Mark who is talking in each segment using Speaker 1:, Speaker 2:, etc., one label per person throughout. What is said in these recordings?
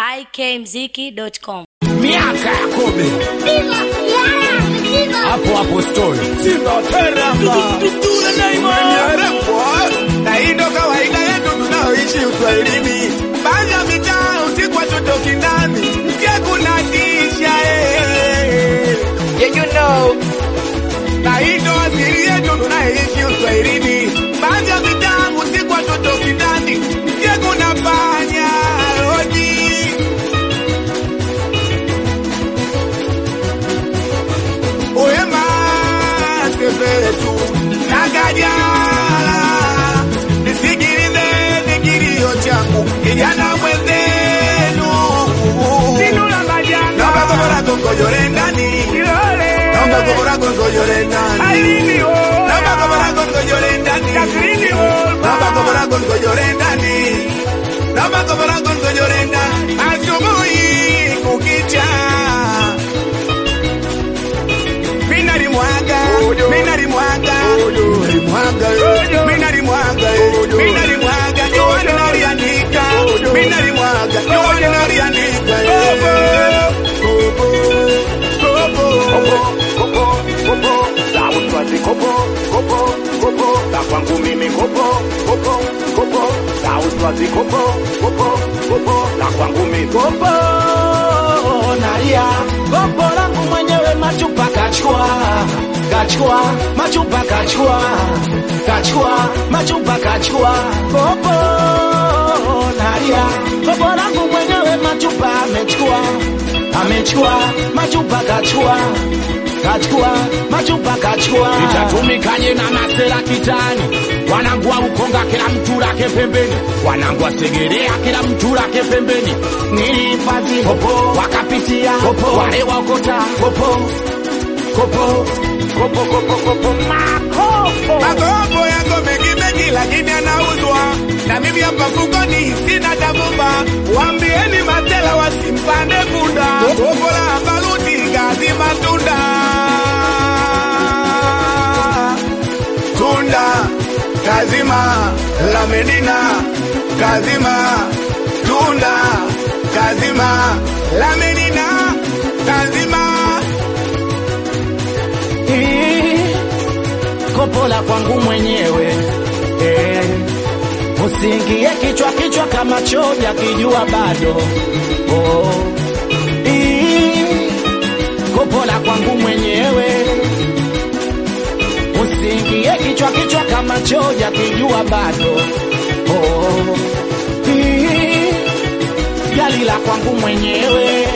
Speaker 1: ikmziki.com.
Speaker 2: miaka ya kobe hapo hapo story
Speaker 3: na hii ndo kawaida yetu tunaoishi uswahilini baadhi ya mitaa usiku watotoki ndani mke kuna tisha eh. yeah, you know. na hii ndo asili yetu tunaoishi uswahilini baadhi ya mitaa usiku watotoki ndani mke kuna panya rodi Oema sepetu nakajala nisikilize nikilio changu kijana mwenzenu naomba gobora gongojore ndani naomba gobora gongojore ndani naomba gobora gongojore ndani naomba gobora gongojore ndani naomba gobora gongojore ndani asubuhi kukicha Minari mwaga, minari mwaga, minari mwaga, minari mwaga, minari mwaga, juani naliandika, minari mwaga, juani naliandika. Kopo, kopo,
Speaker 2: Sautwazi kopo kopo kopo na kwangu mimi kopo kopo kopo Sautwazi kopo kopo kopo na kwangu mimi kopo nalia kopo langu mwenyewe machupa kachua kachua machupa kachua kachua machupa kachua kopo nalia kopo langu mwenyewe machupa amechukua amechukua machupa kachua kachukua machupa kachukua itatumikaje na masera kitani wanangua ukonga kila mtu lake pembeni wanangua segerea kila mtu lake pembeni nilihifadhi popo wakapitia popo wale wakota popo kopo kopo kopo kopo makopo
Speaker 3: makopo yako mengi mengi, lakini anauzwa na mimi hapa mfukoni sina tabumba. Waambieni masela wasimpande punda, kopo la baruti gazi matunda tunda kazima la Medina kazima tunda kazima la Medina kazima
Speaker 2: Hii, kopo la kwangu mwenyewe eh, usiingie kichwa kichwa kama choja kijua bado oh. Hii, kopo la kwangu mwenyewe usiingie kichwa kichwa kama choja kijua bado oh. Hii, gari la kwangu mwenyewe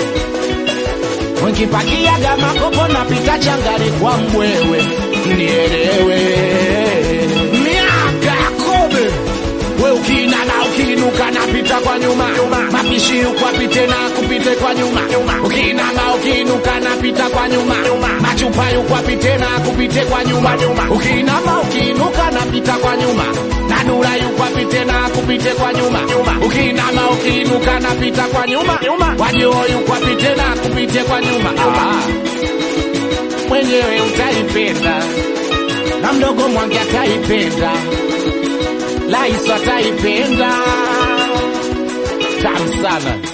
Speaker 2: Nkipakiaga makopo napita changani kwa mbwewe, nielewe miaka ya kobe we ukina na ukiinuka napita kwa nyuma mapishi ukwapite na kupite kwa nyuma ukiinama ukiinuka napita kwa nyuma machupa ukwapite na kupite kwa nyuma ukiinama ukiinuka napita kwa nyuma na dura ukwapite na kupite kwa nyuma ukiinama ukiinuka napita kwa nyuma wajio ukwapite na kupite kwa nyuma ah. mwenyewe utaipenda na mdogo mwangi ataipenda Laiso ataipenda tamu sana